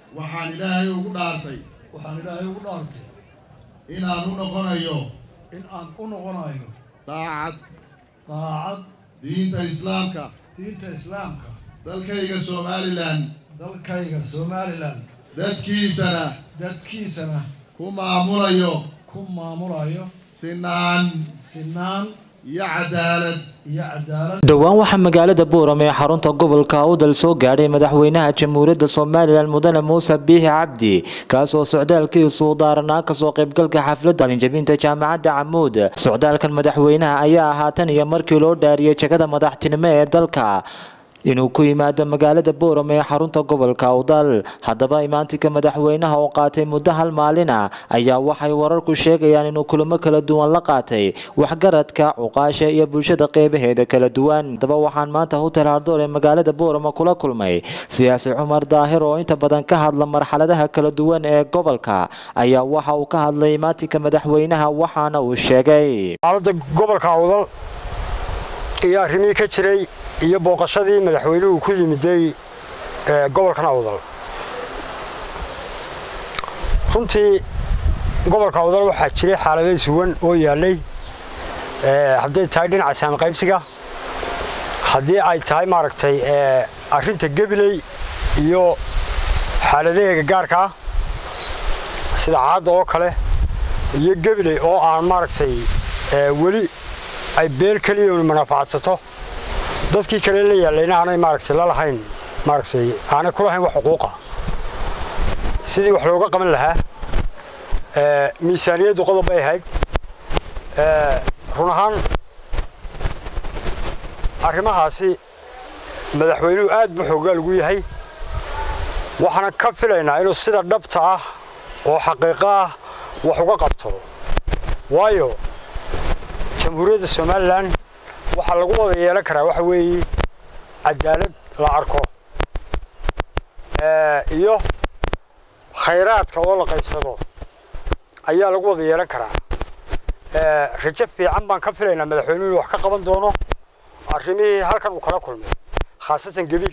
waxaan ilaahay ugu dhaartay waxaan ilaahay ugu dhaartay inaan u noqonayo in aan u noqonayo daacad daacad diinta islaamka diinta islaamka dalkayga somalilan dalkayga somalilan dadkiisana dadkiisana ku maamulayo ku maamulayo sinaan sinaan iyo cadaalad iyo cadaalad dhowaan waxaa magaalada buuram ee xarunta gobolka awdal soo gaadhay madaxweynaha jamhuuriyadda somalilan mudane muuse biixi cabdi kaas oo socdaalkiisu u daaranaa kasoo qaybgalka xafladda qalinjabinta jaamacadda camuud socdaalkan madaxweynaha ayaa ahaa tan iyo markii loo dhaariyey jegada madaxtinimo ee dalka inuu ku yimaado magaalada booram ee xarunta gobolka awdal haddaba imaantinka madaxweynaha oo qaatay muddo hal maalin ah ayaa waxay wararku sheegayaan inuu kulamo kala duwan la qaatay waxgaradka cuqaasha iyo bulshada qeybaheeda kala duwan haddaba waxaan maanta hotel hardoor ee magaalada boorama kula kulmay siyaasi cumar daahir oo inta badan ka hadla marxaladaha kala duwan ee gobolka ayaa waxa uu ka hadlay imaantinka madaxweynaha waxaana uu sheegay xaaladda gobolka awdal iyo arrimihii ka jiray iyo booqashadii madaxweynuhu ku yimiday gobolkan awdal runtii gobolka awdal waxaa jiray xaalado suwan oo yaallay hadday tahay dhinaca saami qaybsiga haddii ay tahay maaragtay arrinta gebiley iyo xaaladaheega gaarka ah sida caadda oo kale iyo gebiley oo aan maaragtay weli ay beel keliya manafacadsato dadkii kale la yaallayna aanay maaragtay la lahayn maaragtay aanay ku lahayn wax xuquuqa sidii wax looga qaban lahaa miisaaniyaddu qodob bay ahayd run ahaan arrimahaasi madaxweynuhu aad buu xoogaa lagu yahay waxaana ka filaynaa inuu sida dhabta ah oo xaqiiqo ah wax uga qabto waayo jamhuuriyadda somalilan waxaa lagu wada yeelan karaa waxa weeye cadaalad la arko iyo khayraadka oo la qaybsado ayaa lagu wada yeelan karaa rajo fiican baan ka filaynaa madaxweynuhu inuu wax ka qaban doono arrimihii halkan uu kala kulmay khaasatan gebile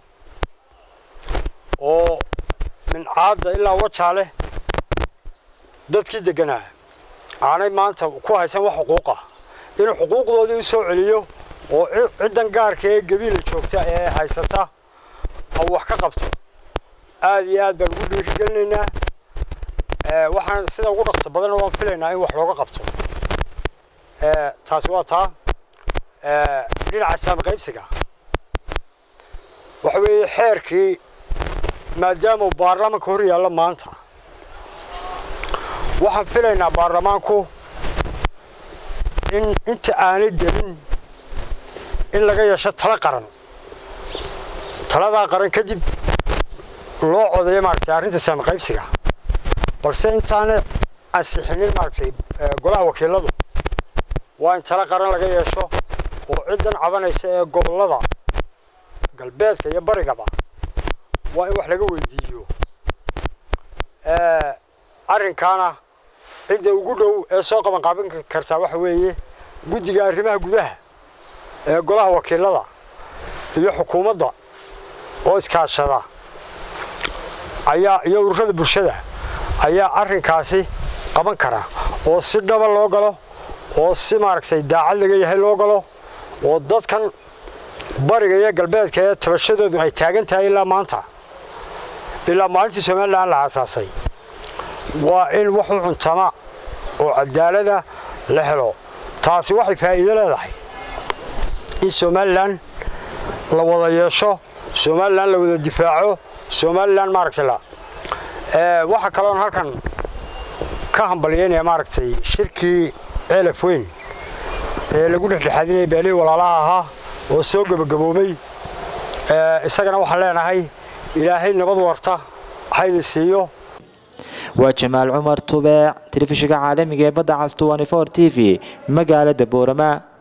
oo mincaadda ilaa wajaale dadkii degganaa aanay maanta ku haysan wax xuquuqa inuu xuquuqdoodii u soo celiyo oo ciddan gaarka ee gebiila joogta ee haysata uu wax ka qabto aad iyo aad baan ugu dhiirigelinaynaa waxaan sida ugu dhaqso badanna waan filaynaa in wax looga qabto taasi waa taa dhinaca saami qaybsiga waxa weeye xeerkii maadaama uu baarlamaanka hor yaallo maanta waxaan filaynaa baarlamaanku in inta aanay gelin in laga yeesho talo qaran taladaa qaran kadib loo codeeyo maaragtay arrinta saami qaybsiga balse intaanay ansixinin maaragtay golaha wakiiladu waa in talo qaran laga yeesho oo ciddan cabanaysa ee gobollada galbeedka iyo barigaba waa in wax laga weydiiyo arrinkaana cidda ugu dhow ee soo qaban qaabin kartaa waxa weeye guddiga arrimaha gudaha ee golaha wakiilada iyo xukuumadda oo iskaashada ayaa iyo ururada bulshada ayaa arrinkaasi qaban kara oo si dhaba loo galo oo si maaragtay daacad laga yahay loo galo oo dadkan bariga iyo galbeedka ee tabashadoodu ay taagan tahay ilaa maanta ilaa maalintii somalilan la aasaasay waa in wax u cuntama oo cadaalada la helo taasi waxay faa'iido leedahay in somalilan la wada yeesho somalilan la wada difaaco somalilan maaragtay la waxaa kaloon halkan ka hambalyeynaya maaragtay shirkii ceelaf weyn ee lagu dhexdhexaadinaya beelihii walaalaha ahaa oo soo gebagaboobay isagana waxaan leenahay ilaahay nabad warta hayna siiyo waa jamaal cumar tubeec telefishinka caalamiga ee badda cas t v magaalada boorama